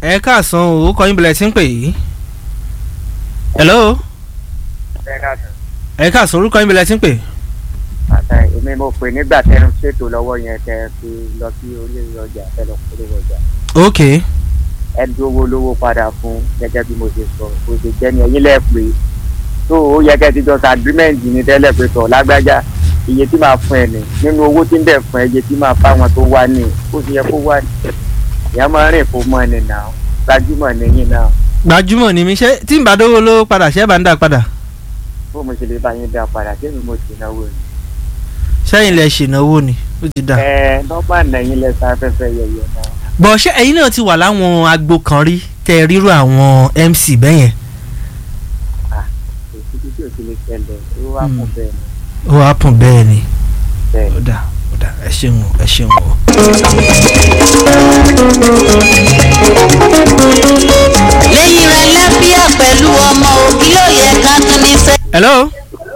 ẹ káàsán o ó kọ yín bilẹ̀ tí ń pè yìí. hello ẹ káàsán ẹ káàsán orúkọ yín bilẹ̀ tí ń pè. àtà èmi mo pè nígbà tẹ ń ṣètò lọ́wọ́ yẹn tẹ fi lọ sí orí ọjà tẹ lọ polówó ọjà ok ẹ dúró lówó padà fún gẹ́gẹ́ bí mo ṣe sọ bó ṣe jẹ́ ni ẹ̀yin lẹ́ẹ̀ pé tó o yẹ kẹ́ ti jọ sa agreement ní tẹ́lẹ̀ pé tọ̀ lágbájá iye tí màá fún ẹ ní nínú owó tí ń bẹ̀ fún ẹ iye tí màá bá wọn tó wá ní ó ti yẹ kó wá ní ìyá máa ń rìn fún mọ́ ẹni náà gbajúmọ̀ nìyí náà gbajúmọ̀ ni mi ṣé tí n bá dówó ló padà ṣé bá ń dà padà bó mo ṣe lè bá yín dá padà kí ni mo ṣe náwó ni. sẹ́yìn lẹ ṣènáwó ni ó ti dà. ẹ nọ́mbà nẹ̀yìn lẹ́sà afẹ́fẹ́ yẹyẹ náà. bọ̀ ṣé ẹ̀yin náà ti wà láwọn agbo kan rí tẹ ríro àwọn mc bẹ́yẹn kò síbi tí ò ti lè ṣẹlẹ̀ ó wá fún bẹ́ẹ̀ ni ó wàá pọ̀n bẹ́ẹ̀ ni bẹ́ẹ̀ ó ni. dà ó dà ẹ ṣeun o, ẹ ṣeun o. lẹ́yìn rẹ̀ lẹ́fíà pẹ̀lú ọmọ òbí ló yẹ ká tún ní sẹ́. hello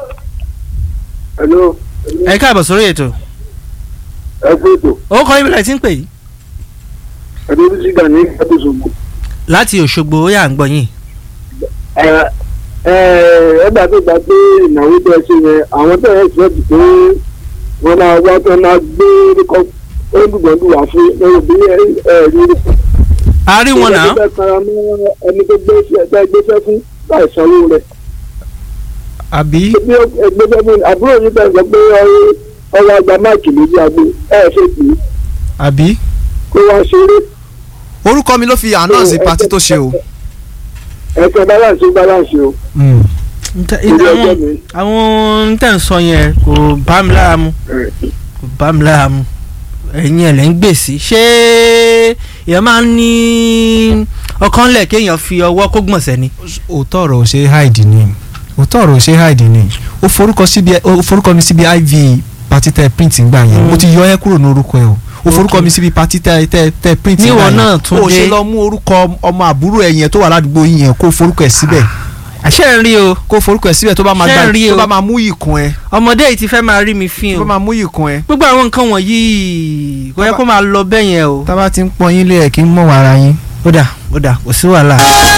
hello ẹ káàbọ̀ sórí ètò ẹ kú ètò ó kọ yín bilẹ̀ tí ń pè yìí ẹni bí sígà ní ìgbàdúsọgbò láti òṣogbo ó yà ń gbọ́ yín. ẹ ẹ ẹgbà tó gbà pé ìnáwó tó ẹ ṣe yẹn àwọn tó ẹ ṣe ti pé wọn máa wá tó máa gbé orúkọ olùgbọ̀ndù wá fún lórí bí ẹ ẹ rí rí. a rí wọn náà ẹni tó fẹ́ kanra mọ́ ẹni tó gbé ẹgbẹ́ gbéṣẹ́ fún láì sanwó rẹ̀. àbí bí ẹgbẹ́sẹ̀ fún àbúrò yìí bẹ̀rẹ̀ sọ pé ọwọ́ àgbà máàkì méjì àgbo ẹ ṣe kì í àbí. kó wá ṣeré orúkọ mi ló fi announce party tó ṣe o. ẹ̀kẹ́ balance balance o. Ntẹ- Ilé àwọn ẹjọ́ mi. àwọn tẹ̀ ń sọ yẹn kò bá mi lára mu kò bá mi lára mu ẹ̀yin ẹ̀ lẹ́ ń gbèsè ṣé èèyàn máa ń ní ọkàn lẹ̀ kéèyàn fi ọwọ́ kó gbọ̀nsẹ̀ ni. òótọ́ ọ̀rọ̀ ò ṣe hide ni òótọ́ ọ̀rọ̀ ò ṣe hide ni ó forúkọ síbi ó forúkọ mi síbi iv party tẹ print ngbà yẹn mo ti yọ ẹ kúrò ní orúkọ ẹ o ó forúkọ mi síbi party tẹ tẹ tẹ print ngbà Níwọ yẹn náà tún ó dé. ṣe lọ mú orúkọ ọmọ àbúrò ẹ yẹn tó wà ládùúgbò yín yẹn kó forúkọ ẹ síbẹ̀ àṣẹ ń rí o kó forúkọ ẹ síbẹ̀ tó bá máa Ṣé gbà ń rí tó o? bá máa mú ìkun ẹ ọmọdé yìí ti fẹ́ máa rí mi fín tó o bá máa mú ìkun ẹ gbogbo àwọn nǹkan wọ̀nyí kò yẹ kó máa lọ bẹ́ẹ̀ yẹn o. tá a bá ti ń pọn yín lé ẹ kí n mọ̀ wàrà yín. ó dà ó dà kò sí wàhálà.